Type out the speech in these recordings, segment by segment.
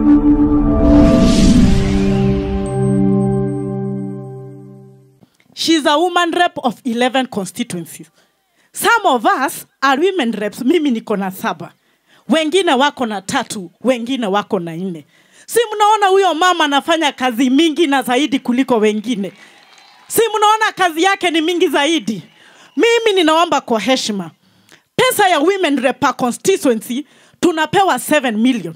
She's a woman rep of 11 constituencies. Some of us are women reps. Mimi niko na saba, wengine wako na tatu, wengine wako na nne. Si mnaona huyo mama anafanya kazi mingi na zaidi kuliko wengine? Si mnaona kazi yake ni mingi zaidi? Mimi ninaomba kwa heshima, pesa ya women rep per constituency tunapewa 7 million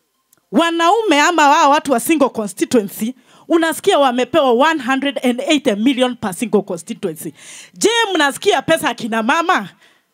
wanaume ama wao watu wa single constituency unasikia wamepewa 180 million per single constituency je mnasikia pesa ya kina mama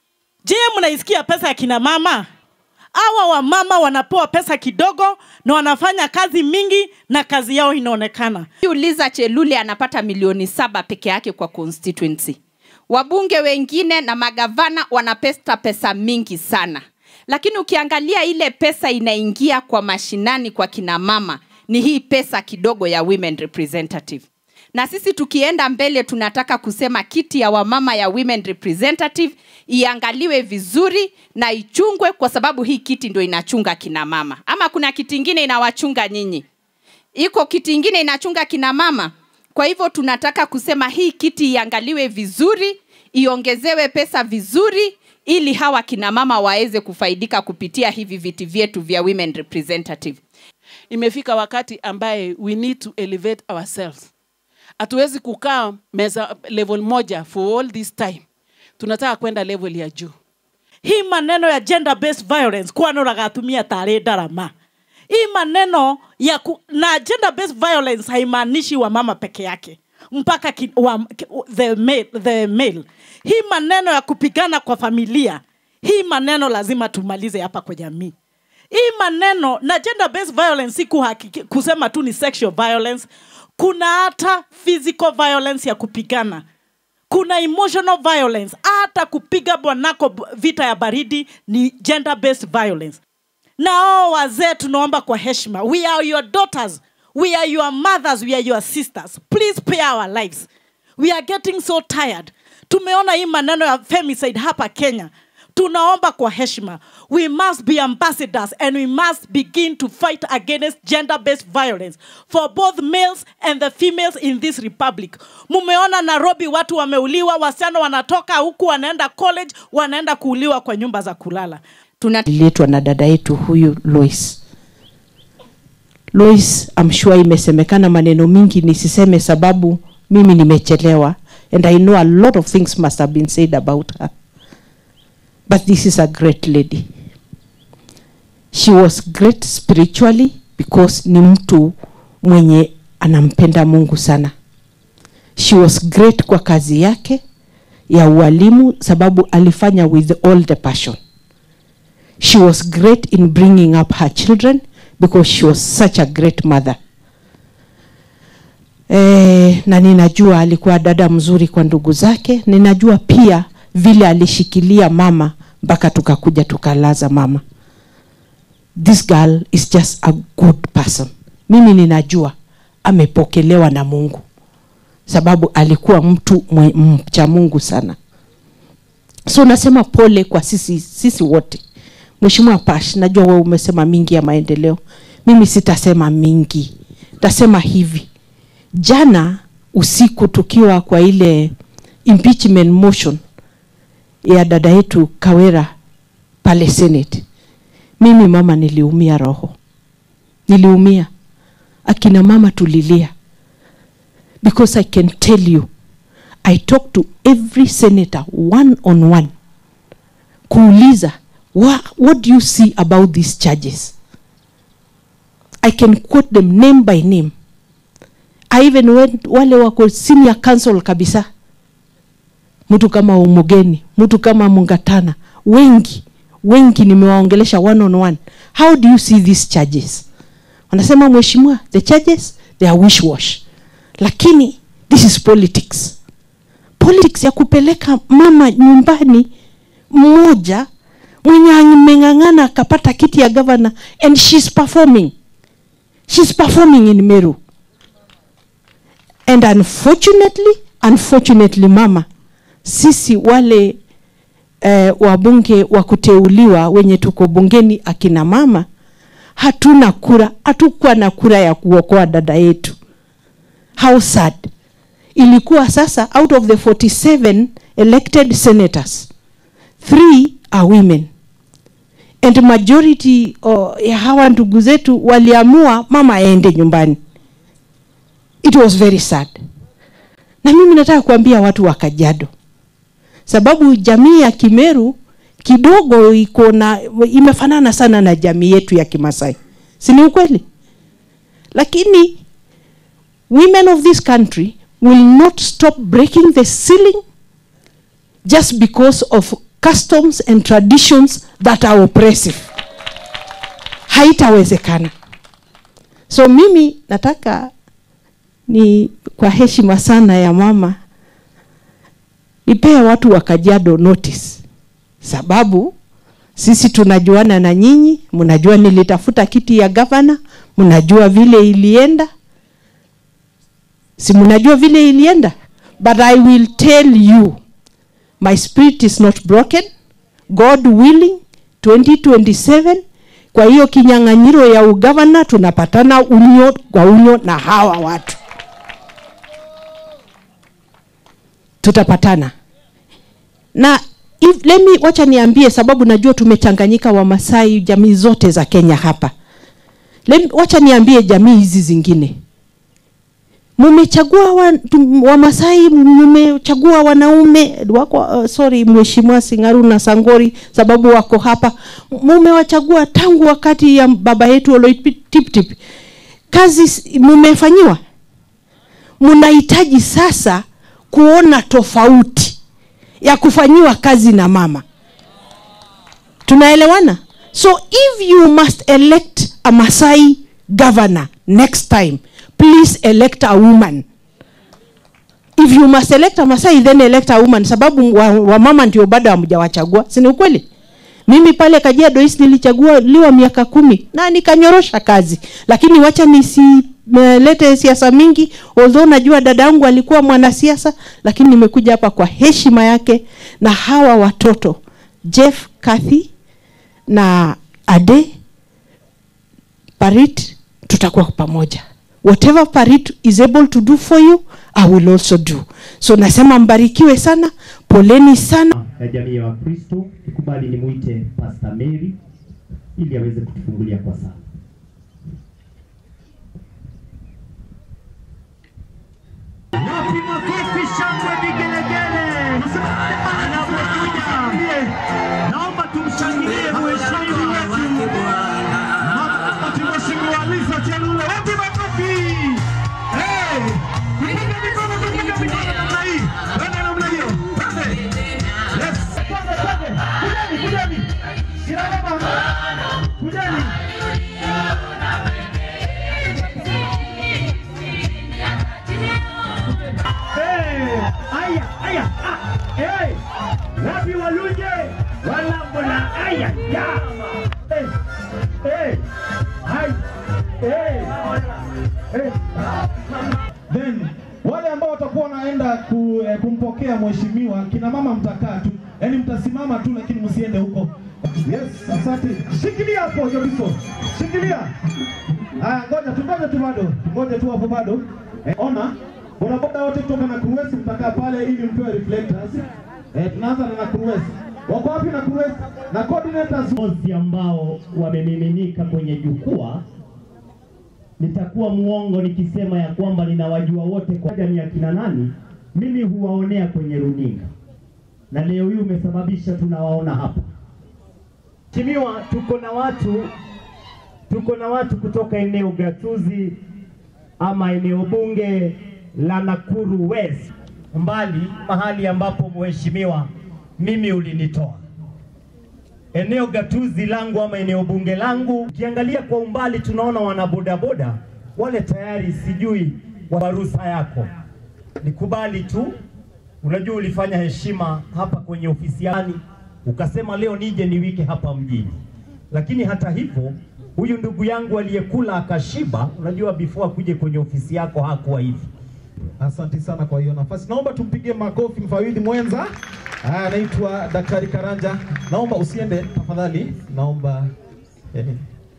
je mnaisikia pesa ya kina mama awa wamama wanapewa pesa kidogo na wanafanya kazi mingi na kazi yao inaonekana uliza chelule anapata milioni saba peke yake kwa constituency wabunge wengine na magavana wanapesta pesa mingi sana lakini ukiangalia ile pesa inaingia kwa mashinani kwa kina mama ni hii pesa kidogo ya women representative na sisi tukienda mbele tunataka kusema kiti ya wamama ya women representative iangaliwe vizuri na ichungwe kwa sababu hii kiti ndio inachunga kina mama ama kuna kiti ingine inawachunga nyinyi iko kiti ingine inachunga kina mama kwa hivyo tunataka kusema hii kiti iangaliwe vizuri iongezewe pesa vizuri ili hawa kina mama waweze kufaidika kupitia hivi viti vyetu vya women representative imefika wakati ambaye we need to elevate ourselves hatuwezi kukaa meza level moja for all this time tunataka kwenda level ya juu hii maneno ya gender based violence kwano ragatumia tarĩ ndarama hii maneno ya ku, na gender based violence haimaanishi wamama peke yake mpaka ki, wa, ki, the, male, the male hii maneno ya kupigana kwa familia hii maneno lazima tumalize hapa kwa jamii hii maneno na gender based violence si kuhakiki, kusema tu ni sexual violence kuna hata physical violence ya kupigana kuna emotional violence hata kupiga bwanako b- vita ya baridi ni gender based violence na hao wazee tunaomba kwa heshima we are your daughters we are your mothers we are your sisters please pay our lives we are getting so tired tumeona hii maneno ya femicide hapa kenya tunaomba kwa heshima we must be ambassadors and we must begin to fight against gender based violence for both males and the females in this republic mumeona nairobi watu wameuliwa wasichana wanatoka huku wanaenda college wanaenda kuuliwa kwa nyumba za kulala tuna ililetwa na dada yetu huyu Lois. Lois, I'm sure imesemekana maneno mingi, nisiseme sababu mimi nimechelewa and I know a lot of things must have been said about her. But this is a great lady. She was great spiritually because ni mtu mwenye anampenda Mungu sana. She was great kwa kazi yake ya ualimu sababu alifanya with all the passion. She was great in bringing up her children because she was such a great mother. Eh, na ninajua alikuwa dada mzuri kwa ndugu zake. Ninajua pia vile alishikilia mama mpaka tukakuja tukalaza mama. This girl is just a good person. Mimi ninajua amepokelewa na Mungu sababu alikuwa mtu mwe- mcha Mungu sana. So nasema pole kwa sisi, sisi wote. Mheshimiwa Pash, najua wewe umesema mingi ya maendeleo, mimi sitasema mingi, tasema hivi. Jana usiku tukiwa kwa ile impeachment motion ya dada yetu Kawera pale Senate, mimi mama niliumia roho, niliumia. Akina mama tulilia because I can tell you I talked to every senator one on one kuuliza what, what do you see about these charges I can quote them name by name I even went wale wako senior council kabisa mtu kama Umugeni mtu kama Mungatana wengi wengi nimewaongelesha one on one how do you see these charges wanasema mheshimiwa the charges they are wish wash lakini this is politics politics ya kupeleka mama nyumbani mmoja mwenye ameng'ang'ana akapata kiti ya governor and she's performing she's performing in Meru and unfortunately unfortunately mama sisi wale eh, wabunge wa kuteuliwa wenye tuko bungeni akina mama hatuna kura hatukuwa na kura ya kuokoa dada yetu how sad ilikuwa sasa out of the 47 elected senators three are women and majority oh, ya hawa ndugu zetu waliamua mama aende nyumbani it was very sad na mimi nataka kuambia watu wa Kajiado, sababu jamii ya Kimeru kidogo iko na imefanana sana na jamii yetu ya Kimasai, si ni ukweli? Lakini women of this country will not stop breaking the ceiling just because of customs and traditions that are oppressive. Haitawezekana. So mimi nataka ni kwa heshima sana ya mama nipee watu wa Kajiado notice, sababu sisi tunajuana na nyinyi, mnajua nilitafuta kiti ya gavana, mnajua vile ilienda, si mnajua vile ilienda, but I will tell you my spirit is not broken, God willing 2027 kwa hiyo kinyang'anyiro ya ugavana tunapatana unyo kwa unyo na hawa watu tutapatana na if, let me, wacha niambie sababu najua tumechanganyika wamasai jamii zote za kenya hapa let, me- wacha niambie jamii hizi zingine mumechagua wa, tum- wamasai mumechagua wanaume wako uh, sorry mheshimiwa singaru na sangori sababu wako hapa mumewachagua tangu wakati ya baba yetu oloitiptip kazi s- mumefanyiwa mnahitaji sasa kuona tofauti ya kufanyiwa kazi na mama tunaelewana so if you must elect a masai governor next time please elect a woman if you must elect a masai then elect a woman sababu wamama wa wamama ndio bado hamjawachagua si ni ukweli mimi pale kajiado east nilichaguliwa miaka kumi na nikanyorosha kazi lakini wacha nisilete siasa mingi although najua dada yangu alikuwa mwanasiasa lakini nimekuja hapa kwa heshima yake na hawa watoto jeff kathy na ade parit tutakuwa pamoja whatever parit is able to do for you i will also do so nasema mbarikiwe sana poleni sana ya jamii ya Wakristo, tukubali nimwite Pastor Mary ili aweze kutufungulia kwa sala. Wapi makofi, shangwe, vigelegele anapokuja. Naomba tumshangilie mheshimiwa wetu Mama- Mheshimiwa Lisa Chelule. Wapi makofi? Hey! Piga mikono, piga mikono namna hii. Twende namna hiyo. Twende. Yes. Twende, twende. Kujeni, kujeni. Kina mama. Kujeni. Hey, aya, aya, ah, hey, wapi waluje walambona aya ya hey, hey, hai, hey, hey. then wale ambao watakuwa wanaenda ku, eh, kumpokea mheshimiwa kina mama mtakaa tu yaani mtasimama tu lakini msiende huko yes asante shikilia hapo Jobiso shikilia haya ngoja tu ngoja tu bado ngoja tu hapo bado eh, ona bodaboda wote kutoka na Cruise mtakaa pale ili mpewe reflectors eh, tunaanza na Cruise wako wapi na Cruise na coordinators Viongozi ambao wamemiminika kwenye jukwaa, nitakuwa muongo nikisema ya kwamba ninawajua wote kwa ni akina nani. Mimi huwaonea kwenye runinga, na leo hii umesababisha tunawaona hapa. Mheshimiwa, tuko na watu tuko na watu kutoka eneo gatuzi ama eneo bunge la Nakuru West, mbali mahali ambapo mheshimiwa mimi ulinitoa eneo gatuzi langu ama eneo bunge langu. Ukiangalia kwa umbali, tunaona wanabodaboda wale tayari, sijui wa ruhusa yako, nikubali tu. Unajua ulifanya heshima hapa kwenye ofisi yani, ukasema leo nije niwike hapa mjini, lakini hata hivyo huyu ndugu yangu aliyekula akashiba, unajua before akuje kwenye ofisi yako hakuwa hivi. Asante sana kwa hiyo nafasi. Naomba tumpigie makofi mfawidhi mwenza. Ah, anaitwa Daktari Karanja. Naomba usiende tafadhali. Naomba eh,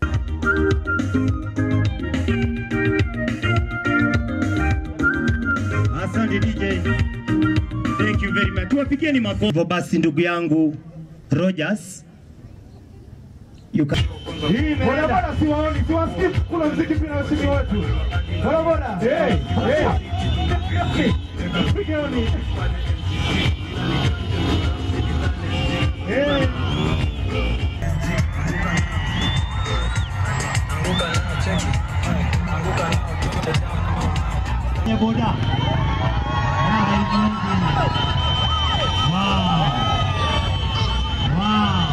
Asante DJ. Thank you very much. Tuwapigieni makofi. Hivyo basi ndugu yangu Rogers. You can... Bodaboda siwaoni, siwasikii kuna mziki pia na washiriki wetu. Bodaboda. Eh, eh. Pigeni. Eh. Kwenye boda. Raha ikoje? Wow. Wow.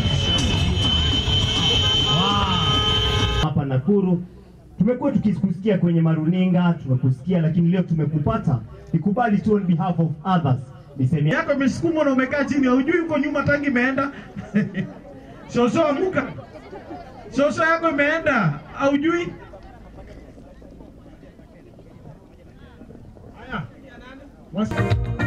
Wow. Hapa Nakuru tumekuwa tukikusikia kwenye maruninga, tumekusikia lakini leo tumekupata. Nikubali tu on behalf of others. Niseme yako imesukumwa na umekaa chini, haujui uko nyuma tangi imeenda. Shosho amuka, shosho yako imeenda, haujui. Haya. Wasi-